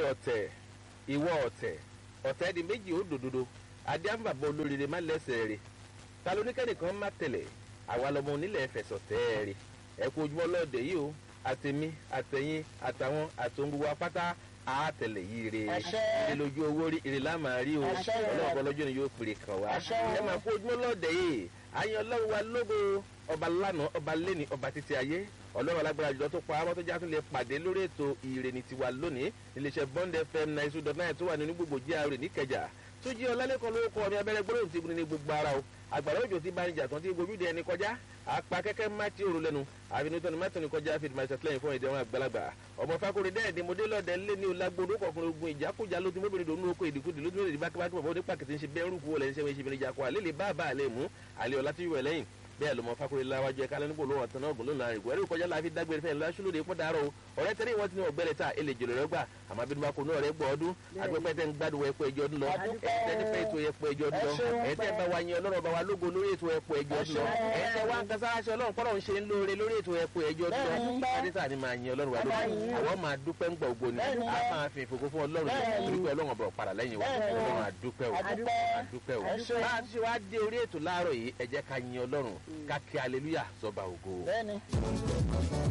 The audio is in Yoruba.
ọ̀tẹ̀ ìwọ ọ̀tẹ̀ ọ̀tẹ̀ di méjì ó dòdòdó adéhàmbàbọ̀ olóríire má lẹ́sẹ̀ rẹ̀ ta ló ní kẹ́nìkan má tẹ̀lẹ̀ àwa lọmọ onílẹ̀ fẹ̀sọ̀ tẹ́ẹ̀rẹ̀ ẹ kú ojúmọ́ lọ́ọ̀dẹ̀ yìí o àtẹ̀mí àtẹ̀yìn àtàwọn àtòun gbogbo apáta àátẹ̀lẹ̀ yìí re ilé lójú owó rí ire lámà rí o ọlọ́ọ̀bọ lọ́jọ́ ni yóò pèrè kàn wá ẹ máa kú ojúmọ́ lọ́ọ̀dẹ̀ yìí àyàn ọlọ́run wa lógo ọba lánàá ọba lẹ́ni ọba títí ayé ọlọ́run alágbára jùlọ tó pa á mọ́tò jáde lè pàdé lórí ètò ìrènì tiwa lónìí iléeṣẹ́ bond fm nine two dot nine tó wà nínú gbogbo gra níkẹjà tó jí ọlálẹ́kọ̀ọ́ lórúkọ mi abẹ́rẹ́ gbọ́dọ̀ ti bu ní gbogbo ara o àgbàdo òjò ti bá ń jà tán tí gbogbo ìdí ẹni kọjá apá kẹ́kẹ́ má ti òru lẹ́nu àfinitọ́ ni mẹ́tọ́ ni kọjá fi máa ṣàtìlẹ́yìn fún ìdẹ́wọ̀n àgbàlagbà ọmọ fakori dẹ́ẹ̀dì mo dé lọ́dẹ lé ní olágbódó kọkùnrin ogun ìjákújá ló ti mọ́bìnrin dòun oko ìdìkudì ló ti mọ́bìnrin bákẹ́bákẹ́ bọ̀ ní pàkìtì ń ṣe bẹ́ẹ̀ rúkú wọlé ń ṣe wọ́n ṣe fìlẹ̀ ìjàkọ́ àlẹ́ lè bá àbá àlẹ́ mú àlẹ́ ọ̀la tí yóò lẹ́yìn bẹ́ẹ̀ ló mọ fakori láwájú ẹ̀ka lẹ́nu gbòòlò ọ̀tàn náà gbòòlò náà ìgbò ẹ̀rí kọjá láàfin dágbére fẹ́ lọ́sùlódé pọ́ dàrọ̀ o ọ̀rẹ́ tẹ́lẹ̀ wọ́n ti ní ọ̀gbẹ́rẹ́ ta èlè jòlè rẹ gbà àmọ́ abínú bá kó náà rẹ gbọ́ ọdún agbẹ́pẹ́ tẹ́ ń gbádùn ẹ̀pọ̀ ẹjọ́ ọdún lọ ẹ̀tẹ́ fẹ́ ètò ẹ̀pọ̀ ẹjọ́ ọdún lọ ẹ̀tẹ́ bá wa yan ọlọ́run bá wa lógo lórí ètò ẹ̀pọ̀ ẹjọ́ ọdún lọ ẹ̀tẹ́ wa ń kasa aṣọ ọlọ́run kọ́rọ̀ ń ṣe ń lóore lórí ètò ẹ̀pọ̀ ẹjọ́ ọdún lọ adéta ni máa yan ọlọ́run wa lógo àwọn máa dúpẹ́ ń gbọ̀ ògbó ni a máa fi ìfòkó fún ọlọ́run torí pé ọlọ́run ọ̀bọ̀ padà lẹ́yìn wa ọlọ́run àdúpẹ́ o àdúpẹ́ o bá a ti ṣe wá dé orí ètò láàárọ̀ yìí ẹ jẹ́ ká yan ọlọ́run ká kí aleluya sọba ògo.